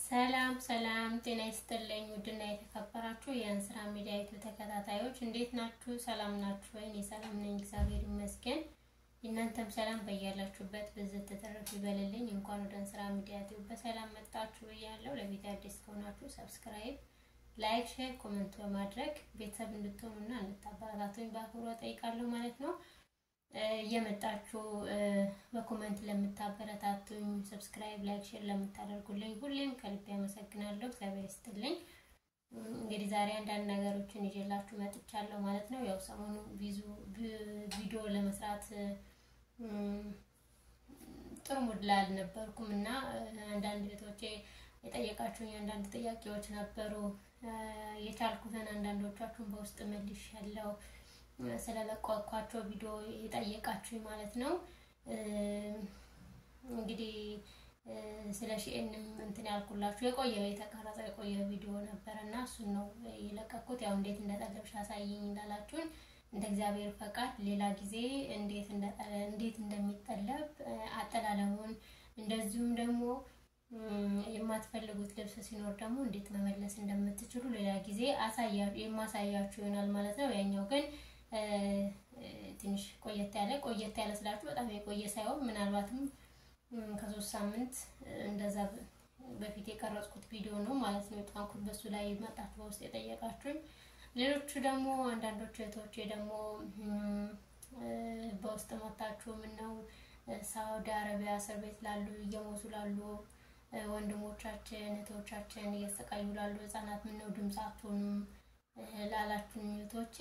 ሰላም ሰላም፣ ጤና ይስጥልኝ ውድና የተከበራችሁ የእንስራ ሚዲያ ዩቲዩብ ተከታታዮች እንዴት ናችሁ? ሰላም ናችሁ ወይ? እኔ ሰላም ነኝ፣ እግዚአብሔር ይመስገን። እናንተም ሰላም በያላችሁበት ብዝት ተተረፍ ይበልልኝ። እንኳን ወደ እንስራ ሚዲያ ዩቲዩብ በሰላም መጣችሁ ብያለሁ። ለቪዲዮ አዲስ ከሆናችሁ ሰብስክራይብ፣ ላይክ፣ ሼር፣ ኮሜንት በማድረግ ቤተሰብ እንድትሆኑና እንድታበረታቱኝ በአክብሮት ጠይቃለሁ ማለት ነው። እየመጣችሁ በኮመንት ለምታበረታቱኝ ሰብስክራይብ፣ ላይክ፣ ሼር ለምታደርጉልኝ ሁሌም ከልቤ አመሰግናለሁ። እግዚአብሔር ይስጥልኝ። እንግዲህ ዛሬ አንዳንድ ነገሮችን ይዤላችሁ መጥቻለሁ ማለት ነው። ያው ሰሞኑ ቪዲዮ ለመስራት ጥሩ ሙድ ላይ አልነበርኩም እና አንዳንድ ቤቶቼ የጠየቃችሁኝ አንዳንድ ጥያቄዎች ነበሩ። የቻልኩትን አንዳንዶቻችሁን በውስጥ መልሻለሁ ስለለቋኳቸው ቪዲዮ የጠየቃችሁኝ ማለት ነው። እንግዲህ ስለ ሺኤንም እንትን ያልኩላችሁ የቆየ የተቀረጸ የቆየ ቪዲዮ ነበረ እና እሱን ነው የለቀኩት። ያው እንዴት እንደጠለብሽ አሳይኝ እንዳላችሁን እንደ እግዚአብሔር ፈቃድ ሌላ ጊዜ እንዴት እንደሚጠለብ አጠላለሙን እንደዚሁም ደግሞ የማትፈልጉት ልብስ ሲኖር ደግሞ እንዴት መመለስ እንደምትችሉ ሌላ ጊዜ የማሳያችሁ ይሆናል ማለት ነው። ያኛው ግን ትንሽ ቆየት ያለ ቆየት ያለ ስላችሁ በጣም የቆየ ሳይሆን ምናልባትም ከሶስት ሳምንት እንደዛ በፊት የቀረጽኩት ቪዲዮ ነው ማለት ነው የጣንኩት። በሱ ላይ መጣችሁ በውስጥ የጠየቃችሁኝ። ሌሎቹ ደግሞ አንዳንዶቹ እህቶቼ ደግሞ በውስጥ መታችሁ ምን ነው ሳውዲ አረቢያ እስር ቤት ላሉ እየሞቱ ላሉ ወንድሞቻችን እህቶቻችን እየተሰቃዩ ላሉ ህጻናት ምን ነው ድምፅ አትሆኑም ላላችሁኝ እህቶቼ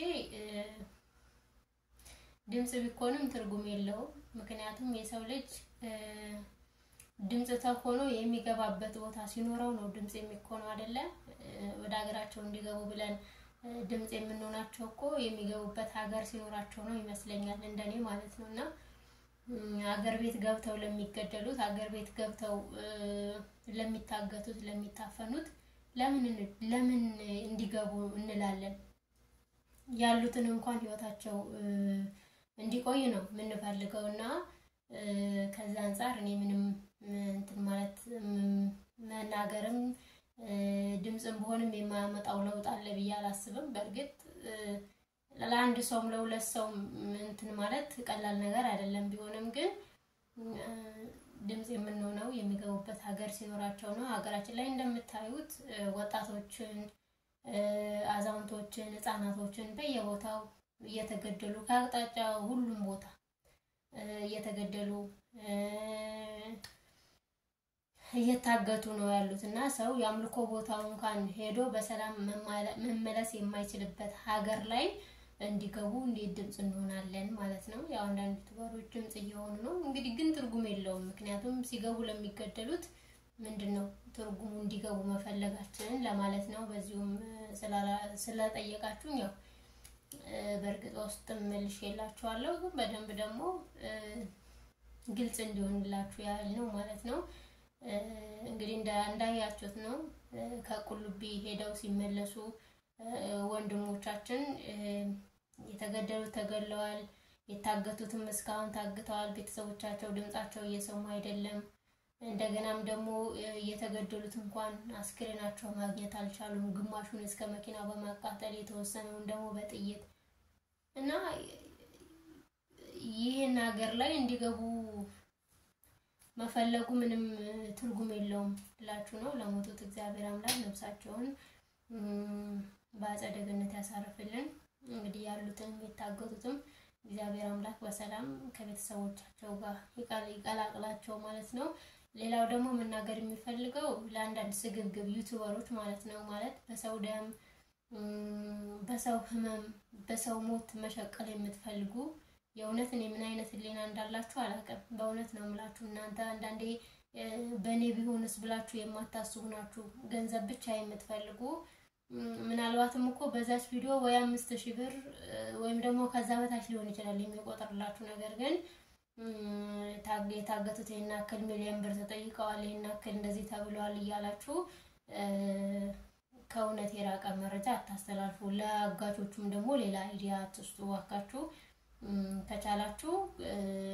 ድምፅ ቢኮንም ትርጉም የለውም። ምክንያቱም የሰው ልጅ ድምፅ ተሆኖ የሚገባበት ቦታ ሲኖረው ነው ድምፅ የሚኮነው አይደለ? ወደ ሀገራቸው እንዲገቡ ብለን ድምፅ የምንሆናቸው እኮ የሚገቡበት ሀገር ሲኖራቸው ነው ይመስለኛል፣ እንደኔ ማለት ነው። እና ሀገር ቤት ገብተው ለሚገደሉት፣ ሀገር ቤት ገብተው ለሚታገቱት፣ ለሚታፈኑት ለምን ለምን እንዲገቡ እንላለን? ያሉትን እንኳን ህይወታቸው እንዲቆይ ነው የምንፈልገው እና ከዛ አንጻር እኔ ምንም እንትን ማለት መናገርም ድምፅም በሆንም የማያመጣው ለውጥ አለ ብዬ አላስብም። በእርግጥ ለአንድ ሰውም ለሁለት ሰውም እንትን ማለት ቀላል ነገር አይደለም። ቢሆንም ግን ድምፅ የምንሆነው የሚገቡበት ሀገር ሲኖራቸው ነው። ሀገራችን ላይ እንደምታዩት ወጣቶችን፣ አዛውንቶችን፣ ህፃናቶችን በየቦታው እየተገደሉ ከአቅጣጫ ሁሉም ቦታ እየተገደሉ እየታገቱ ነው ያሉት እና ሰው የአምልኮ ቦታው እንኳን ሄዶ በሰላም መመለስ የማይችልበት ሀገር ላይ እንዲገቡ እንዴት ድምፅ እንሆናለን ማለት ነው። ያው አንዳንድ ዩቱበሮች ድምፅ እየሆኑ ነው። እንግዲህ ግን ትርጉም የለውም። ምክንያቱም ሲገቡ ለሚገደሉት ምንድን ነው ትርጉሙ እንዲገቡ መፈለጋችንን ለማለት ነው። በዚሁም ስለጠየቃችሁ ያው በእርግጥ ውስጥ መልሽ የላችኋለሁ ግን በደንብ ደግሞ ግልጽ እንዲሆንላችሁ ያህል ነው ማለት ነው። እንግዲህ እንዳያችሁት ነው ከቁልቢ ሄደው ሲመለሱ ወንድሞቻችን የተገደሉት ተገለዋል፣ የታገቱትም እስካሁን ታግተዋል። ቤተሰቦቻቸው ድምጻቸው እየሰሙ አይደለም። እንደገናም ደግሞ የተገደሉት እንኳን አስክሬናቸው ማግኘት አልቻሉም። ግማሹን እስከ መኪናው በማቃጠል የተወሰነውን ደግሞ በጥይት እና ይህን ሀገር ላይ እንዲገቡ መፈለጉ ምንም ትርጉም የለውም ብላችሁ ነው። ለሞቱት እግዚአብሔር አምላክ ነፍሳቸውን በአጸደ ገነት ያሳርፍልን። እንግዲህ ያሉትም የታገቱትም እግዚአብሔር አምላክ በሰላም ከቤተሰቦቻቸው ጋር ይቀላቅላቸው ማለት ነው። ሌላው ደግሞ መናገር የሚፈልገው ለአንዳንድ ስግብግብ ዩቱበሮች ማለት ነው ማለት በሰው ደም፣ በሰው ህመም፣ በሰው ሞት መሸቀል የምትፈልጉ የእውነት እኔ ምን አይነት ህሊና እንዳላችሁ አላውቅም። በእውነት ነው የምላችሁ። እናንተ አንዳንዴ በእኔ ቢሆንስ ብላችሁ የማታስቡ ናችሁ። ገንዘብ ብቻ የምትፈልጉ ምናልባትም እኮ በዛች ቪዲዮ ወይ አምስት ሺህ ብር ወይም ደግሞ ከዛ በታች ሊሆን ይችላል የሚቆጥርላችሁ። ነገር ግን የታገቱት ይህን ያክል ሚሊዮን ብር ተጠይቀዋል፣ ይህን ያክል እንደዚህ ተብለዋል እያላችሁ ከእውነት የራቀ መረጃ አታስተላልፉ። ለአጋቾቹም ደግሞ ሌላ አይዲያ አትስጡ እባካችሁ። ከቻላችሁ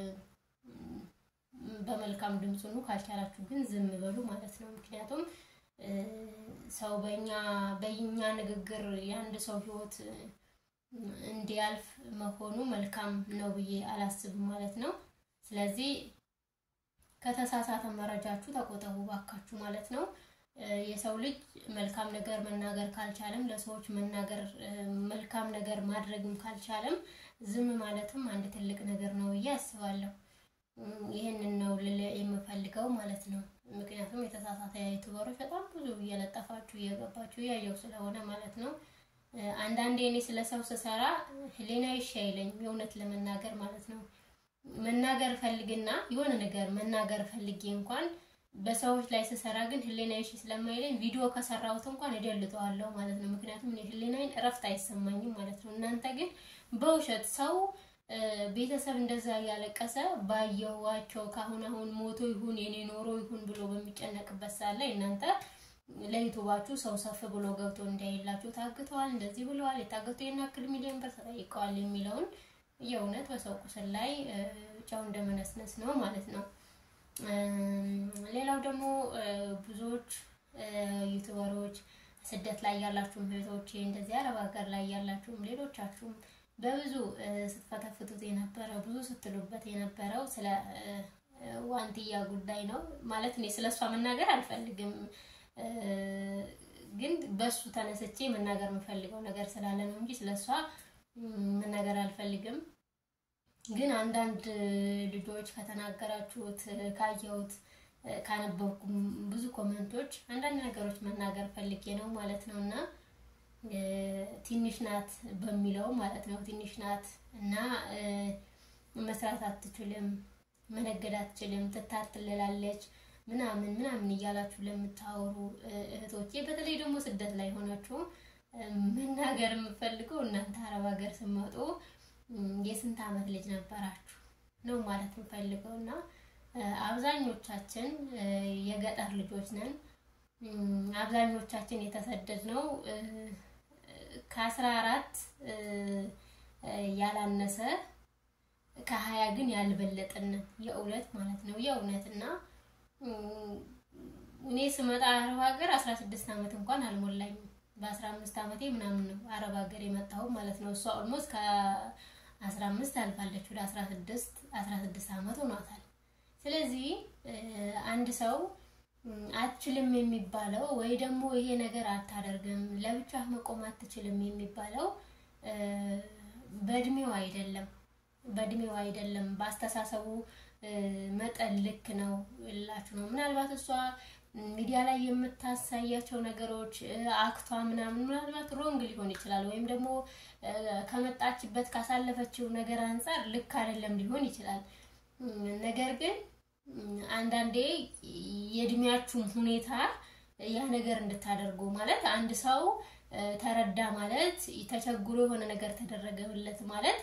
በመልካም ድምፅ ኑ፣ ካልቻላችሁ ግን ዝም በሉ ማለት ነው። ምክንያቱም ሰው በእኛ በእኛ ንግግር የአንድ ሰው ህይወት እንዲያልፍ መሆኑ መልካም ነው ብዬ አላስብም ማለት ነው። ስለዚህ ከተሳሳተ መረጃችሁ ተቆጠቡ ባካችሁ ማለት ነው። የሰው ልጅ መልካም ነገር መናገር ካልቻለም ለሰዎች መናገር መልካም ነገር ማድረግም ካልቻለም ዝም ማለትም አንድ ትልቅ ነገር ነው ብዬ አስባለሁ። ይህንን ነው ልል የምፈልገው ማለት ነው። ምክንያቱም የተሳሳተ ዩቱበሮች በጣም ብዙ እየለጠፋችሁ እየገባችሁ እያየው ስለሆነ ማለት ነው። አንዳንዴ እኔ ስለ ሰው ስሰራ ህሊና ይሻ አይለኝም የእውነት ለመናገር ማለት ነው። መናገር ፈልግና የሆነ ነገር መናገር ፈልጌ እንኳን በሰዎች ላይ ስሰራ ግን ህሊና ይሽ ስለማይለኝ ቪዲዮ ከሰራሁት እንኳን እደልጠዋለሁ ማለት ነው። ምክንያቱም እኔ ህሊናዬን እረፍት አይሰማኝም ማለት ነው። እናንተ ግን በውሸት ሰው ቤተሰብ እንደዛ እያለቀሰ ባየዋቸው ካሁን አሁን ሞቶ ይሁን የኔ ኖሮ ይሁን ብሎ በሚጨነቅበት ሰዓት ላይ እናንተ ለዩቱባችሁ ሰው ሰፍ ብሎ ገብቶ እንዳይላችሁ ታግተዋል፣ እንደዚህ ብለዋል፣ የታገቱ የናክል ሚሊዮን ብር ተጠይቀዋል የሚለውን የእውነት በሰው ቁስል ላይ ጨው እንደመነስነስ ነው ማለት ነው። ሌላው ደግሞ ብዙዎች ዩቱበሮች ስደት ላይ ያላችሁም እህቶቼ እንደዚህ አረብ ሀገር ላይ ያላችሁም ሌሎቻችሁም በብዙ ስትፈተፍቱት የነበረው ብዙ ስትሉበት የነበረው ስለ ዋንትያ ጉዳይ ነው። ማለት እኔ ስለ እሷ መናገር አልፈልግም፣ ግን በሱ ተነስቼ መናገር የምፈልገው ነገር ስላለ ነው እንጂ ስለ እሷ መናገር አልፈልግም። ግን አንዳንድ ልጆች ከተናገራችሁት ካየሁት ካነበብኩም ብዙ ኮመንቶች አንዳንድ ነገሮች መናገር ፈልጌ ነው ማለት ነው እና ትንሽ ናት በሚለው ማለት ነው ትንሽ ናት እና መስራት አትችልም፣ መነገድ አትችልም፣ ትታትልላለች ምናምን ምናምን እያላችሁ ለምታወሩ እህቶቼ በተለይ ደግሞ ስደት ላይ ሆናችሁ መናገር የምፈልገው እናንተ አረብ ሀገር ስመጡ የስንት ዓመት ልጅ ነበራችሁ ነው ማለት የምፈልገው እና አብዛኞቻችን የገጠር ልጆች ነን። አብዛኞቻችን የተሰደድነው ከአስራ አራት ያላነሰ ከሀያ ግን ያልበለጥን የእውነት ማለት ነው የእውነት እና እኔ ስመጣ አረብ ሀገር አስራ ስድስት ዓመት እንኳን አልሞላኝም። በአስራ አምስት ዓመቴ ምናምን ነው አረብ ሀገር የመጣሁ ማለት ነው። እሷ ኦልሞስት ከአስራ አምስት አልፋለች ወደ አስራ ስድስት አስራ ስድስት ዓመት ሆኗታል። ስለዚህ አንድ ሰው አትችልም የሚባለው ወይ ደግሞ ይሄ ነገር አታደርግም ለብቻ መቆም አትችልም የሚባለው በእድሜው አይደለም፣ በእድሜው አይደለም፣ በአስተሳሰቡ መጠን ልክ ነው እላችሁ ነው። ምናልባት እሷ ሚዲያ ላይ የምታሳያቸው ነገሮች አክቷ ምናምን ምናልባት ሮንግ ሊሆን ይችላል፣ ወይም ደግሞ ከመጣችበት ካሳለፈችው ነገር አንጻር ልክ አይደለም ሊሆን ይችላል። ነገር ግን አንዳንዴ የእድሜያችሁም ሁኔታ ያ ነገር እንድታደርጉ ማለት አንድ ሰው ተረዳ ማለት ተቸግሮ የሆነ ነገር ተደረገለት ማለት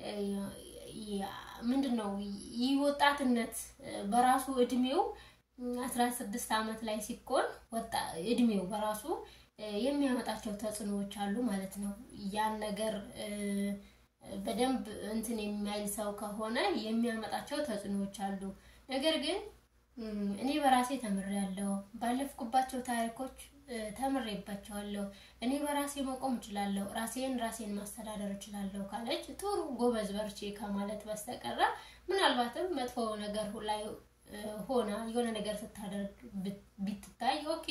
ምንድን ነው? ይህ ወጣትነት በራሱ እድሜው አስራ ስድስት ዓመት ላይ ሲኮን ወጣ እድሜው በራሱ የሚያመጣቸው ተጽዕኖዎች አሉ ማለት ነው። ያን ነገር በደንብ እንትን የሚያይል ሰው ከሆነ የሚያመጣቸው ተጽዕኖዎች አሉ። ነገር ግን እኔ በራሴ ተምሬያለሁ። ባለፍኩባቸው ታሪኮች ተምሬባቸዋለሁ። እኔ በራሴ መቆም እችላለሁ፣ ራሴን ራሴን ማስተዳደር እችላለሁ ካለች ጥሩ ጎበዝ በርቺ ከማለት በስተቀረ ምናልባትም መጥፎ ነገር ላይ ሆና የሆነ ነገር ስታደርግ ቢትታይ ኦኬ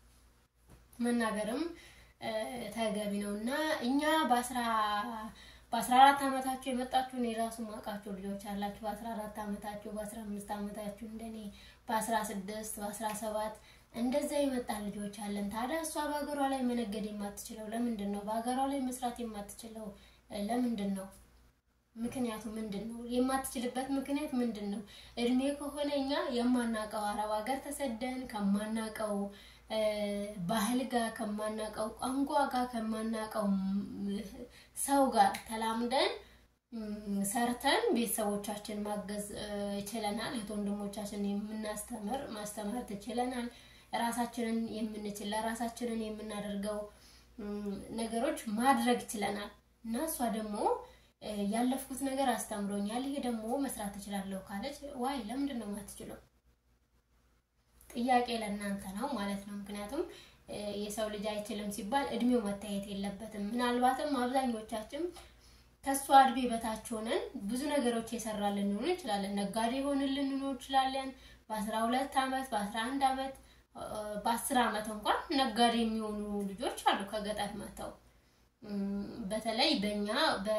መናገርም ተገቢ ነው እና እኛ በአስራ በአስራ አራት ዓመታችሁ የመጣችሁ እኔ ራሱ ማውቃችሁ ልጆች አላችሁ። በአስራ አራት ዓመታችሁ በአስራ አምስት ዓመታችሁ እንደኔ በአስራ ስድስት በአስራ ሰባት እንደዛ የመጣ ልጆች አለን። ታዲያ እሷ በሀገሯ ላይ መነገድ የማትችለው ለምንድን ነው? በሀገሯ ላይ መስራት የማትችለው ለምንድን ነው? ምክንያቱ ምንድን ነው? የማትችልበት ምክንያት ምንድን ነው? እድሜ ከሆነ እኛ የማናውቀው አረብ ሀገር ተሰደን ከማናውቀው ባህል ጋር ከማናውቀው ቋንቋ ጋር ከማናውቀው ሰው ጋር ተላምደን ሰርተን ቤተሰቦቻችን ማገዝ ችለናል። እህት ወንድሞቻችን የምናስተምር ማስተማር ትችለናል። ራሳችንን የምንችል ለራሳችንን የምናደርገው ነገሮች ማድረግ ችለናል እና እሷ ደግሞ ያለፍኩት ነገር አስተምሮኛል፣ ይሄ ደግሞ መስራት ትችላለሁ ካለች ዋይ ለምንድን ነው የማትችለው? ጥያቄ ለእናንተ ነው ማለት ነው። ምክንያቱም የሰው ልጅ አይችልም ሲባል እድሜው መታየት የለበትም። ምናልባትም አብዛኞቻችን ከእሷ እድሜ በታች ሆነን ብዙ ነገሮች የሰራልን ልንሆን እንችላለን። ነጋዴ ሆንን ልንሆን እንችላለን። በአስራ ሁለት አመት በአስራ አንድ አመት በአስር አመት እንኳን ነጋዴ የሚሆኑ ልጆች አሉ ከገጠር መጥተው በተለይ በእኛ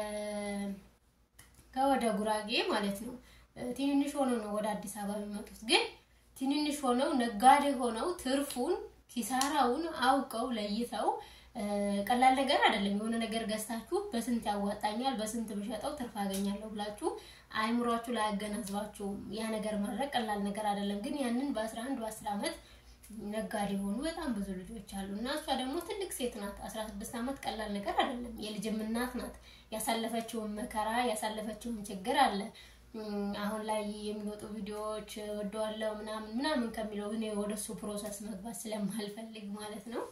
ከወደ ጉራጌ ማለት ነው ትንንሽ ሆነው ነው ወደ አዲስ አበባ የሚመጡት። ግን ትንንሽ ሆነው ነጋዴ ሆነው ትርፉን ኪሳራውን አውቀው ለይተው ቀላል ነገር አይደለም። የሆነ ነገር ገዝታችሁ በስንት ያዋጣኛል፣ በስንት ብሸጠው ትርፍ አገኛለሁ ብላችሁ አይምሯችሁ ላይ አገናዝባችሁ ያ ነገር ማድረግ ቀላል ነገር አይደለም። ግን ያንን በ11 በ10 ዓመት ነጋዴ የሆኑ በጣም ብዙ ልጆች አሉ እና እሷ ደግሞ ትልቅ ሴት ናት። 16 ዓመት ቀላል ነገር አይደለም። የልጅም እናት ናት። ያሳለፈችውን መከራ ያሳለፈችውን ችግር አለ። አሁን ላይ የሚወጡ ቪዲዮዎች ወደዋለው ምናምን ምናምን ከሚለው እኔ ወደሱ ፕሮሰስ መግባት ስለማልፈልግ ማለት ነው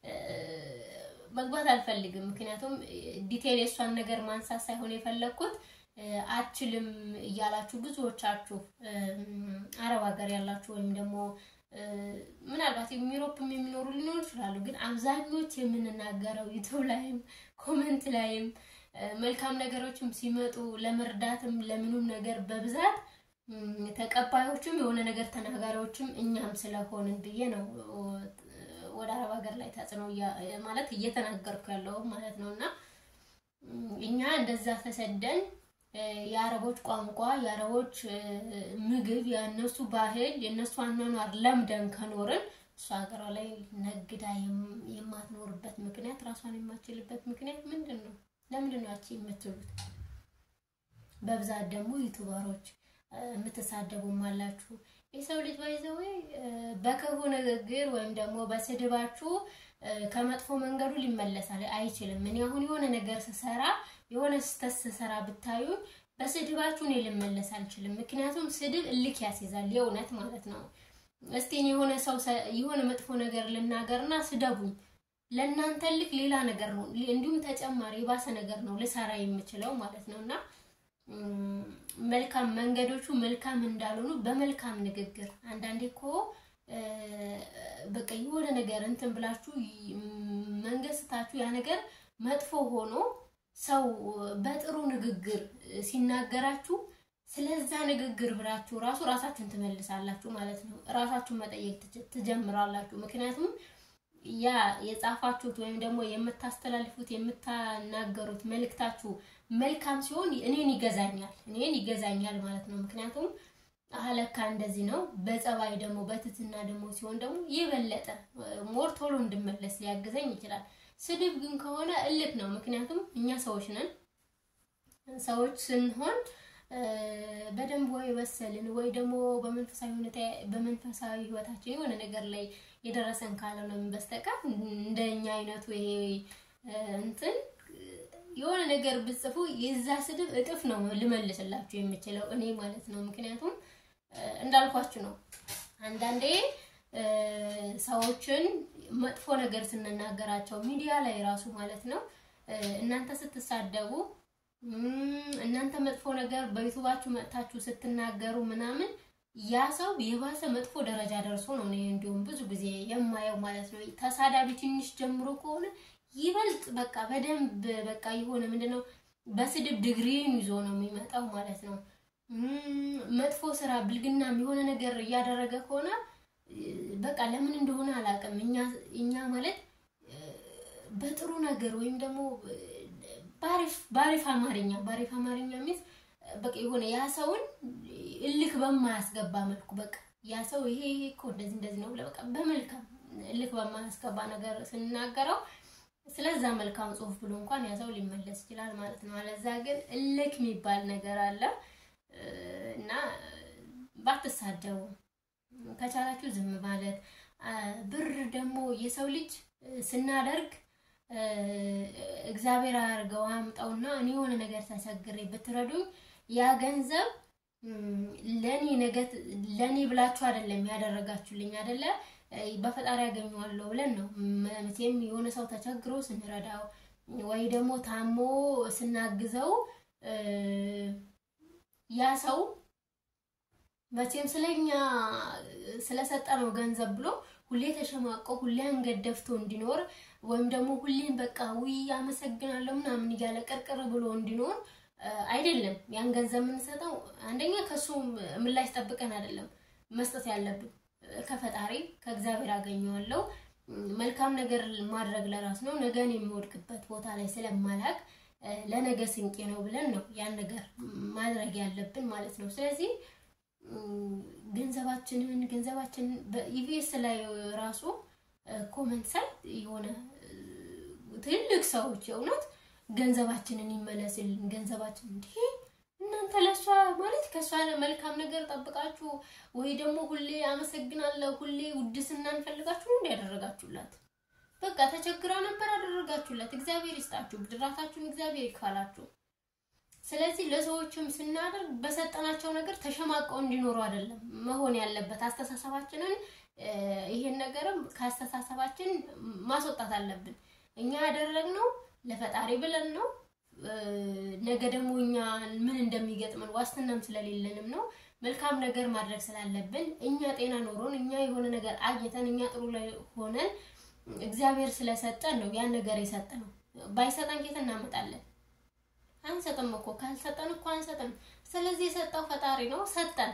መግባት አልፈልግም። ምክንያቱም ዲቴል የእሷን ነገር ማንሳት ሳይሆን የፈለግኩት አችልም እያላችሁ ብዙዎቻችሁ አረብ ሀገር ያላችሁ ወይም ደግሞ ምናልባት ዩሮፕም የሚኖሩ ሊኖሩ ይችላሉ። ግን አብዛኞች የምንናገረው ዩቱብ ላይም ኮመንት ላይም መልካም ነገሮችም ሲመጡ ለመርዳትም ለምኑም ነገር በብዛት ተቀባዮችም የሆነ ነገር ተናጋሪዎችም እኛም ስለሆንን ብዬ ነው ወደ አረብ ሀገር ላይ ተጽዕኖ ማለት እየተናገርኩ ያለው ማለት ነው። እና እኛ እንደዛ ተሰደን የአረቦች ቋንቋ፣ የአረቦች ምግብ፣ የእነሱ ባህል፣ የእነሱ አኗኗር ለምደን ከኖርን እሷ ሀገሯ ላይ ነግዳ የማትኖርበት ምክንያት ራሷን የማትችልበት ምክንያት ምንድን ነው? ለምንድን ነው ያቺ የምትሉት? በብዛት ደግሞ ዩቱበሮች የምትሳደቡም አላችሁ። የሰው ልጅ ባይዘው በክፉ ንግግር ወይም ደግሞ በስድባችሁ ከመጥፎ መንገዱ ሊመለሳል አይችልም። እኔ አሁን የሆነ ነገር ስሰራ የሆነ ስህተት ስሰራ ብታዩ በስድባችሁ እኔ ልመለስ አልችልም። ምክንያቱም ስድብ እልክ ያስይዛል፣ የእውነት ማለት ነው። እስቲ እኔ የሆነ ሰው የሆነ መጥፎ ነገር ልናገርና ስደቡኝ፣ ለእናንተ ልክ ሌላ ነገር ነው፣ እንዲሁም ተጨማሪ የባሰ ነገር ነው ልሰራ የምችለው ማለት ነው እና መልካም መንገዶቹ መልካም እንዳልሆኑ በመልካም ንግግር አንዳንዴ እኮ በቃ የሆነ ነገር እንትን ብላችሁ መንገስታችሁ ያ ነገር መጥፎ ሆኖ ሰው በጥሩ ንግግር ሲናገራችሁ ስለዛ ንግግር ብላችሁ ራሱ ራሳችሁን ትመልሳላችሁ ማለት ነው። ራሳችሁን መጠየቅ ትጀምራላችሁ። ምክንያቱም ያ የጻፋችሁት ወይም ደግሞ የምታስተላልፉት የምታናገሩት መልእክታችሁ መልካም ሲሆን እኔን ይገዛኛል እኔን ይገዛኛል ማለት ነው። ምክንያቱም አለካ እንደዚህ ነው። በጸባይ ደግሞ በትትና ደግሞ ሲሆን ደግሞ የበለጠ ሞር ቶሎ እንድመለስ ሊያግዘኝ ይችላል። ስድብ ግን ከሆነ እልክ ነው። ምክንያቱም እኛ ሰዎች ነን። ሰዎች ስንሆን በደንብ ወይ ወሰልን ወይ ደግሞ በመንፈሳዊ ሁኔታ በመንፈሳዊ ህይወታችን የሆነ ነገር ላይ የደረሰን ካልሆነ በስተቀር እንደኛ አይነቱ ይሄ እንትን የሆነ ነገር ብጽፉ የዛ ስድብ እጥፍ ነው ልመልስላችሁ የምችለው እኔ ማለት ነው። ምክንያቱም እንዳልኳችሁ ነው። አንዳንዴ ሰዎችን መጥፎ ነገር ስንናገራቸው ሚዲያ ላይ ራሱ ማለት ነው እናንተ ስትሳደቡ እናንተ መጥፎ ነገር በዩቱባችሁ መጥታችሁ ስትናገሩ ምናምን ያ ሰው የባሰ መጥፎ ደረጃ ደርሶ ነው እኔ እንዲሁም ብዙ ጊዜ የማየው ማለት ነው። ተሳዳቢ ትንሽ ጀምሮ ከሆነ ይበልጥ በቃ በደንብ በቃ የሆነ ምንድነው በስድብ ዲግሪን ይዞ ነው የሚመጣው ማለት ነው። መጥፎ ስራ ብልግናም የሆነ ነገር እያደረገ ከሆነ በቃ ለምን እንደሆነ አላውቅም። እኛ እኛ ማለት በጥሩ ነገር ወይም ደግሞ ባሪፍ አማርኛ ባሪፍ አማርኛ ሚስ በቃ የሆነ ያ ሰውን እልክ በማያስገባ መልኩ በቃ ያ ሰው ይሄ ይሄ እኮ እንደዚህ እንደዚህ ነው በቃ በመልካም እልክ በማያስገባ ነገር ስንናገረው ስለዛ መልካም ጽሁፍ ብሎ እንኳን ያ ሰው ሊመለስ ይችላል ማለት ነው። አለዛ ግን እልክ የሚባል ነገር አለ እና ባትሳደቡ ከቻላችሁ ዝም ማለት። ብር ደግሞ የሰው ልጅ ስናደርግ እግዚአብሔር አያርገው አያምጣውና እኔ የሆነ ነገር ተቸግሬ ብትረዱኝ ያ ገንዘብ ለኔ ነገ ለኔ ብላችሁ አይደለም ያደረጋችሁልኝ አይደለ በፈጣሪ ያገኘዋለሁ ብለን ነው። መቼም የሆነ ሰው ተቸግሮ ስንረዳው ወይ ደግሞ ታሞ ስናግዘው ያ ሰው መቼም ስለኛ ስለሰጠነው ገንዘብ ብሎ ሁሌ ተሸማቆ ሁሌ አንገት ደፍቶ እንዲኖር ወይም ደግሞ ሁሌም በቃ ውይ አመሰግናለሁ ምናምን እያለ ቅርቅር ብሎ እንዲኖር አይደለም። ያን ገንዘብ የምንሰጠው አንደኛ ከሱ ምላሽ ጠብቀን አይደለም መስጠት ያለብን ከፈጣሪ ከእግዚአብሔር አገኘዋለሁ። መልካም ነገር ማድረግ ለራስ ነው። ነገን የሚወድቅበት ቦታ ላይ ስለማላቅ ለነገ ስንቄ ነው ብለን ነው ያን ነገር ማድረግ ያለብን ማለት ነው። ስለዚህ ገንዘባችንን ገንዘባችንን በኢቢኤስ ላይ ራሱ ኮመንት ሳይ የሆነ ትልቅ ሰዎች የእውነት ገንዘባችንን ይመለስልን ገንዘባችን እንዲህ እናንተ ለእሷ ማለት ከእሷ መልካም ነገር ጠብቃችሁ ወይ ደግሞ ሁሌ አመሰግናለሁ ሁሌ ውድስና እንፈልጋችሁ እንዲ ያደረጋችሁላት በቃ ተቸግራ ነበር አደረጋችሁላት። እግዚአብሔር ይስጣችሁ፣ ብድራታችሁን እግዚአብሔር ይክፈላችሁ። ስለዚህ ለሰዎችም ስናደርግ በሰጠናቸው ነገር ተሸማቀው እንዲኖሩ አይደለም መሆን ያለበት። አስተሳሰባችንን ይሄን ነገርም ከአስተሳሰባችን ማስወጣት አለብን። እኛ ያደረግነው ለፈጣሪ ብለን ነው። ነገ ደግሞ እኛ ምን እንደሚገጥመን ዋስትናም ስለሌለንም ነው። መልካም ነገር ማድረግ ስላለብን እኛ ጤና ኖሮን እኛ የሆነ ነገር አግኝተን እኛ ጥሩ ላይ ሆነን እግዚአብሔር ስለሰጠን ነው ያን ነገር የሰጠነው። ባይሰጠን ኬት እናመጣለን? አንሰጥም እኮ ካልሰጠን እኮ አንሰጥም። ስለዚህ የሰጠው ፈጣሪ ነው፣ ሰጠን።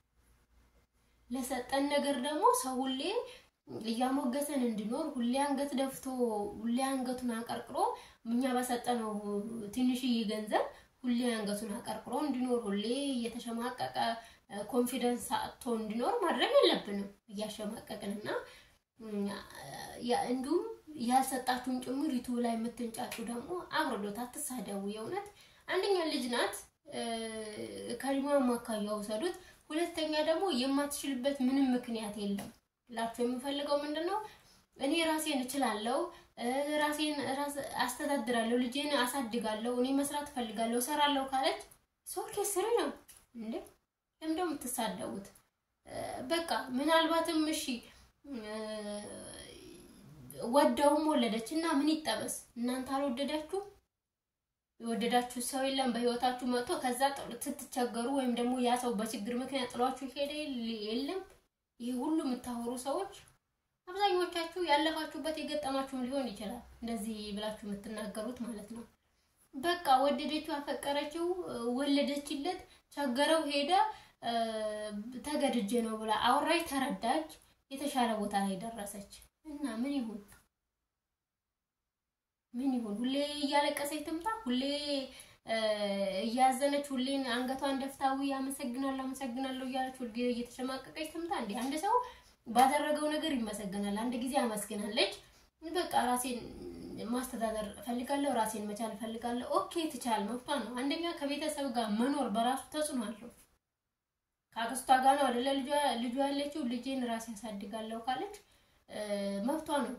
ለሰጠን ነገር ደግሞ ሰው ሁሌ እያሞገሰን እንዲኖር ሁሌ አንገት ደፍቶ ሁሌ አንገቱን አቀርቅሮ እኛ በሰጠነው ትንሽዬ ገንዘብ ሁሌ አንገቱን አቀርቅሮ እንዲኖር ሁሌ እየተሸማቀቀ ኮንፊደንስ አጥቶ እንዲኖር ማድረግ የለብንም እያሸማቀቅንና እንዲሁም ያልሰጣችሁን ጭምር ዩቱብ ላይ የምትንጫጩ ደግሞ አብረዶት አትሳደቡ። የእውነት አንደኛ ልጅ ናት፣ ከሊማም አካያ ውሰዱት። ሁለተኛ ደግሞ የማትችልበት ምንም ምክንያት የለም። ላችሁ የምፈልገው ምንድን ነው? እኔ ራሴን እችላለሁ፣ ራሴን አስተዳድራለሁ፣ ልጄን አሳድጋለሁ፣ እኔ መስራት እፈልጋለሁ፣ እሰራለሁ ካለች ሶኬ ስሪ ነው እንዴ? ለምንድን ነው የምትሳደቡት? በቃ ምናልባትም እሺ ወደውም ወለደች እና ምን ይጠበስ? እናንተ አልወደዳችሁ የወደዳችሁ ሰው የለም በህይወታችሁ መጥቶ ከዛ ስትቸገሩ ወይም ደግሞ ያ ሰው በችግር ምክንያት ጥሏችሁ ሄደ የለም። ይህ ሁሉ የምታወሩ ሰዎች አብዛኞቻችሁ ያለፋችሁበት የገጠማችሁም ሊሆን ይችላል። እንደዚህ ብላችሁ የምትናገሩት ማለት ነው። በቃ ወደደችው፣ አፈቀረችው፣ ወለደችለት፣ ቸገረው፣ ሄደ፣ ተገድጄ ነው ብላ አወራች፣ ተረዳች፣ የተሻለ ቦታ ላይ ደረሰች እና ምን ይሁን ምን ይሁን? ሁሌ እያለቀሰች ትምጣ? ሁሌ እያዘነች ሁሌ አንገቷን ደፍታዊ አመሰግናለሁ አመሰግናለሁ እያለች ሁሌ እየተሸማቀቀች ትምጣ? እንዴ አንድ ሰው ባደረገው ነገር ይመሰገናል። አንድ ጊዜ አመስግናለች። በቃ ራሴን ማስተዳደር እፈልጋለሁ፣ ራሴን መቻል እፈልጋለሁ። ኦኬ ትቻል፣ መብቷ ነው። አንደኛ ከቤተሰብ ጋር መኖር በራሱ ተጽዕኖ አለው። ከአክስቷ ጋር ነው አይደለ ልጇ ያለችው። ልጄን ራሴ ያሳድጋለሁ ካለች መብቷ ነው።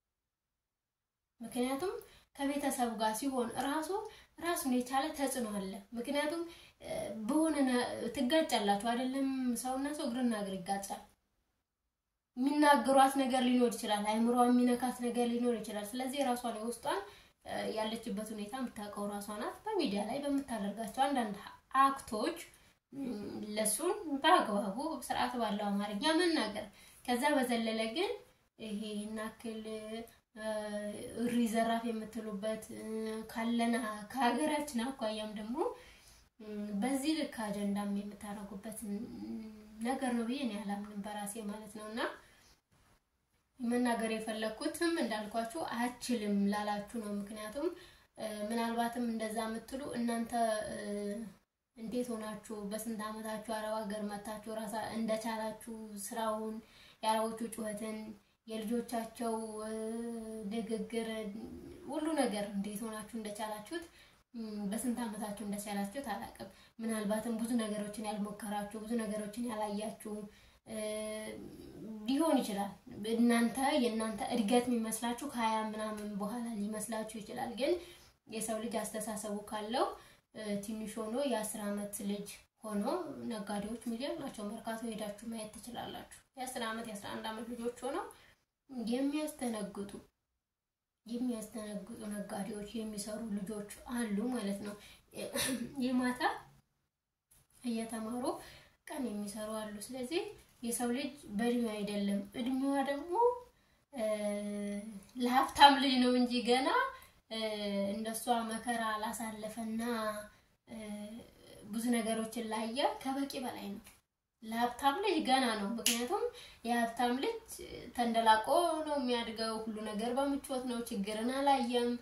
ምክንያቱም ከቤተሰብ ጋር ሲሆን ራሱ ራሱን የቻለ ተጽዕኖ አለ። ምክንያቱም በሆነ ትጋጫላችሁ አይደለም? ሰውና ሰው እግርና እግር ይጋጫል። የሚናገሯት ነገር ሊኖር ይችላል። አይምሯ የሚነካት ነገር ሊኖር ይችላል። ስለዚህ ራሷን የውስጧን ያለችበት ሁኔታ የምታውቀው ራሷ ናት። በሚዲያ ላይ በምታደርጋቸው አንዳንድ አክቶች ለሱን በአግባቡ ስርዓት ባለው አማርኛ መናገር ከዛ በዘለለ ግን ይሄ ናክል እሪ ዘራፍ የምትሉበት ካለና ከሀገራችን አኳያም ደግሞ በዚህ ልክ አጀንዳም የምታደርጉበት ነገር ነው ብዬ እኔ አላምንም በራሴ ማለት ነው። እና መናገር የፈለግኩትም እንዳልኳችሁ አችልም ላላችሁ ነው። ምክንያቱም ምናልባትም እንደዛ የምትሉ እናንተ እንዴት ሆናችሁ በስንት ዓመታችሁ አረብ ሀገር መታችሁ ራሳ እንደቻላችሁ ስራውን የአረቦቹ ጩኸትን የልጆቻቸው ንግግር ሁሉ ነገር እንዴት ሆናችሁ እንደቻላችሁት በስንት ዓመታችሁ እንደቻላችሁት አላውቅም። ምናልባትም ብዙ ነገሮችን ያልሞከራችሁ ብዙ ነገሮችን ያላያችሁ ሊሆን ይችላል። እናንተ የእናንተ እድገት የሚመስላችሁ ከሀያ ምናምን በኋላ ሊመስላችሁ ይችላል። ግን የሰው ልጅ አስተሳሰቡ ካለው ትንሽ ሆኖ የአስር ዓመት ልጅ ሆኖ ነጋዴዎች ሚሊዮን ናቸው። መርካቶ ሄዳችሁ ማየት ትችላላችሁ። የአስር ዓመት የአስራ አንድ ዓመት ልጆች ሆነው የሚያስተነግጡ የሚያስተነግጡ ነጋዴዎች የሚሰሩ ልጆች አሉ ማለት ነው። የማታ እየተማሩ ቀን የሚሰሩ አሉ። ስለዚህ የሰው ልጅ በእድሜው አይደለም እድሜዋ ደግሞ ለሀብታም ልጅ ነው እንጂ ገና እንደሷ መከራ ላሳለፈና ብዙ ነገሮችን ላየ ከበቂ በላይ ነው። ለሀብታም ልጅ ገና ነው። ምክንያቱም የሀብታም ልጅ ተንደላቆ ነው የሚያድገው። ሁሉ ነገር በምቾት ነው። ችግርን አላየም።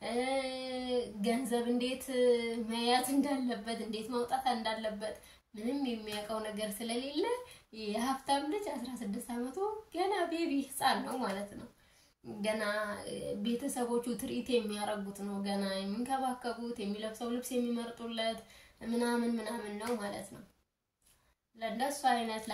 ገንዘብ እንዴት መያዝ እንዳለበት፣ እንዴት ማውጣት እንዳለበት ምንም የሚያውቀው ነገር ስለሌለ የሀብታም ልጅ አስራ ስድስት ዓመቱ ገና ቤቢ ህፃን ነው ማለት ነው። ገና ቤተሰቦቹ ትርኢት የሚያረጉት ነው። ገና የሚንከባከቡት፣ የሚለብሰው ልብስ የሚመርጡለት ምናምን ምናምን ነው ማለት ነው። ለእንደሱ አይነት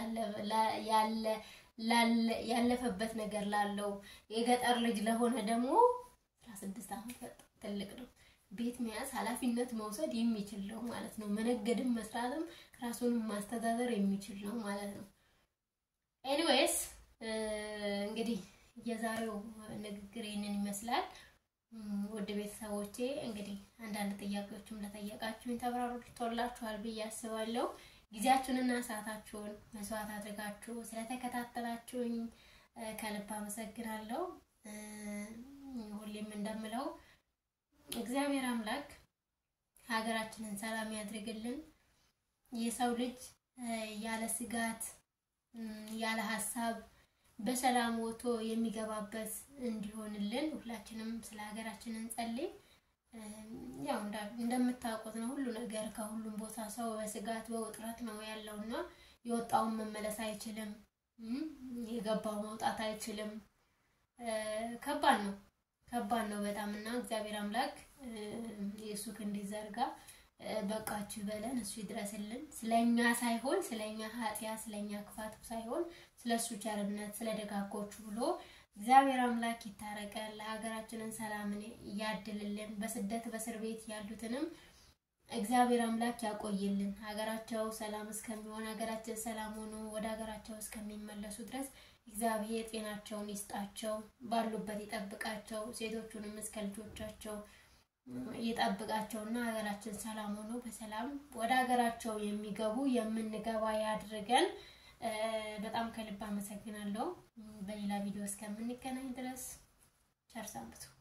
ያለፈበት ነገር ላለው የገጠር ልጅ ለሆነ ደግሞ አስራ ስድስት ዓመት በጣም ትልቅ ነው። ቤት መያዝ ኃላፊነት መውሰድ የሚችል ነው ማለት ነው። መነገድም መስራትም ራሱንም ማስተዳደር የሚችል ነው ማለት ነው። ኤኒዌይስ እንግዲህ የዛሬው ንግግር ይህንን ይመስላል። ውድ ቤተሰቦቼ እንግዲህ አንዳንድ ጥያቄዎችም ለጠየቃችሁኝ ተብራርቶላችኋል ብዬ አስባለሁ። ጊዜያችሁንና ሰዓታችሁን መስዋዕት አድርጋችሁ ስለተከታተላችሁኝ ከልብ አመሰግናለሁ። ሁሌም እንደምለው እግዚአብሔር አምላክ ሀገራችንን ሰላም ያድርግልን። የሰው ልጅ ያለ ስጋት ያለ ሀሳብ በሰላም ወጥቶ የሚገባበት እንዲሆንልን ሁላችንም ስለ ሀገራችን እንጸልይ። ያው እንደምታውቁት ነው ሁሉ ነገር ከሁሉም ቦታ ሰው በስጋት በውጥረት ነው ያለው እና የወጣውን መመለስ አይችልም፣ የገባው መውጣት አይችልም። ከባድ ነው ከባድ ነው በጣም እና እግዚአብሔር አምላክ የእሱ ክንድ ይዘርጋ በቃችሁ በለን እሱ ይድረስልን። ስለኛ ሳይሆን ስለኛ ኃጢያ ስለኛ ክፋት ሳይሆን ስለሱ ቸርነት ስለ ደጋጎቹ ብሎ እግዚአብሔር አምላክ ይታረቀን፣ ለሀገራችንን ሰላምን ያድልልን። በስደት በእስር ቤት ያሉትንም እግዚአብሔር አምላክ ያቆይልን። ሀገራቸው ሰላም እስከሚሆን ሀገራችን ሰላም ሆኖ ወደ ሀገራቸው እስከሚመለሱ ድረስ እግዚአብሔር ጤናቸውን ይስጣቸው፣ ባሉበት ይጠብቃቸው፣ ሴቶቹንም እስከ ልጆቻቸው ይጠብቃቸውና ሀገራችን ሰላም ሆኖ በሰላም ወደ ሀገራቸው የሚገቡ የምንገባ ያድርገን። በጣም ከልብ አመሰግናለሁ። በሌላ ቪዲዮ እስከምንገናኝ ድረስ ቸር ሰንብቱ።